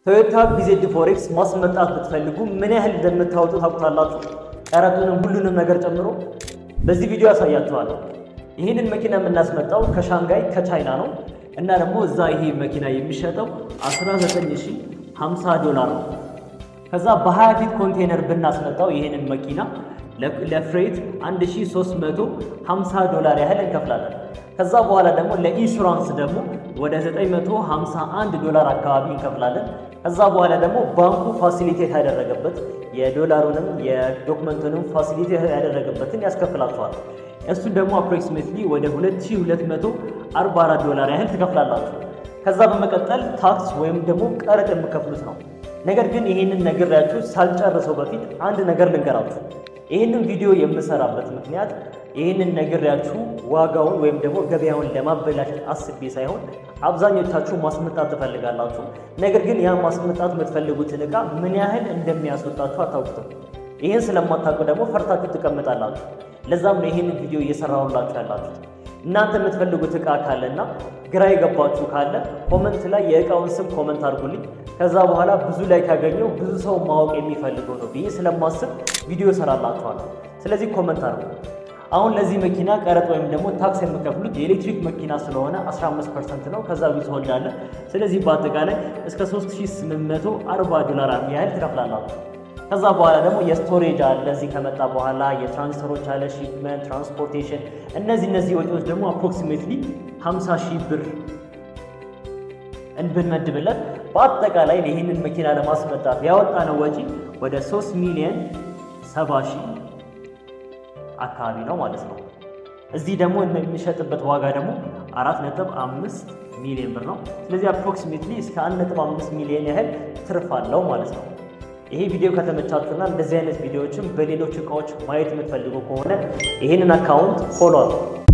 ቶዮታ ቢዜድ ፎሬክስ ማስመጣት ብትፈልጉ ምን ያህል እንደምታወጡ ታውቁታላችሁ? ቀረጡንም ሁሉንም ነገር ጨምሮ በዚህ ቪዲዮ ያሳያችኋለሁ። ይህንን መኪና የምናስመጣው ከሻንጋይ ከቻይና ነው እና ደግሞ እዛ ይሄ መኪና የሚሸጠው 19050 ዶላር ነው። ከዛ በ20 ፊት ኮንቴነር ብናስመጣው ይህንን መኪና ለፍሬት 1350 ዶላር ያህል እንከፍላለን። ከዛ በኋላ ደግሞ ለኢንሹራንስ ደግሞ ወደ 951 ዶላር አካባቢ እንከፍላለን። ከዛ በኋላ ደግሞ ባንኩ ፋሲሊቴት ያደረገበት የዶላሩንም የዶክመንቱንም ፋሲሊቴት ያደረገበትን ያስከፍላችኋል። እሱን ደግሞ አፕሮክሲሜትሊ ወደ 2244 ዶላር ያህል ትከፍላላችሁ። ከዛ በመቀጠል ታክስ ወይም ደግሞ ቀረጥ የምከፍሉት ነው። ነገር ግን ይህንን ነግሬያችሁ ሳልጨርሰው በፊት አንድ ነገር ልንገራችሁ። ይህንን ቪዲዮ የምሰራበት ምክንያት ይህንን ነግሬያችሁ ዋጋውን ወይም ደግሞ ገበያውን ለማበላሸት አስቤ ሳይሆን አብዛኞቻችሁ ማስመጣት ትፈልጋላችሁ። ነገር ግን ያ ማስመጣት የምትፈልጉትን ዕቃ ምን ያህል እንደሚያስወጣችሁ አታውቁትም። ይህን ስለማታውቁ ደግሞ ፈርታችሁ ትቀምጣላችሁ። ለዛም ነው ይህንን ቪዲዮ እየሰራሁላችሁ ያላችሁት። እናንተ የምትፈልጉት ዕቃ ካለና ግራ የገባችሁ ካለ ኮመንት ላይ የዕቃውን ስም ኮመንት አድርጉልኝ። ከዛ በኋላ ብዙ ላይ ካገኘው ብዙ ሰው ማወቅ የሚፈልገው ነው ብዬ ስለማስብ ቪዲዮ እሰራላችኋለሁ። ስለዚህ ኮመንት አድርጉ። አሁን ለዚህ መኪና ቀረጥ ወይም ደግሞ ታክስ የምከፍሉት የኤሌክትሪክ መኪና ስለሆነ 15 ፐርሰንት ነው። ከዛ ዊዝሆልድ አለ። ስለዚህ በአጠቃላይ እስከ 3840 ዶላር ያህል ትከፍላላችሁ። ከዛ በኋላ ደግሞ የስቶሬጅ አለ። እዚህ ከመጣ በኋላ የትራንስፈሮች አለ፣ ሺፕመንት፣ ትራንስፖርቴሽን፣ እነዚህ እነዚህ ወጪዎች ደግሞ አፕሮክሲሜትሊ 50 ሺህ ብር እንብንመድብለት በአጠቃላይ ይህንን መኪና ለማስመጣት ያወጣነው ወጪ ወደ 3 ሚሊዮን 70 ሺህ አካባቢ ነው ማለት ነው። እዚህ ደግሞ የሚሸጥበት ዋጋ ደግሞ 4.5 ሚሊዮን ብር ነው። ስለዚህ አፕሮክሲሜትሊ እስከ 1.5 ሚሊዮን ያህል ትርፍ አለው ማለት ነው። ይሄ ቪዲዮ ከተመቻችሁና እንደዚህ አይነት ቪዲዮዎችን በሌሎች እቃዎች ማየት የምትፈልጉ ከሆነ ይህንን አካውንት ፎሎ አድርጉ።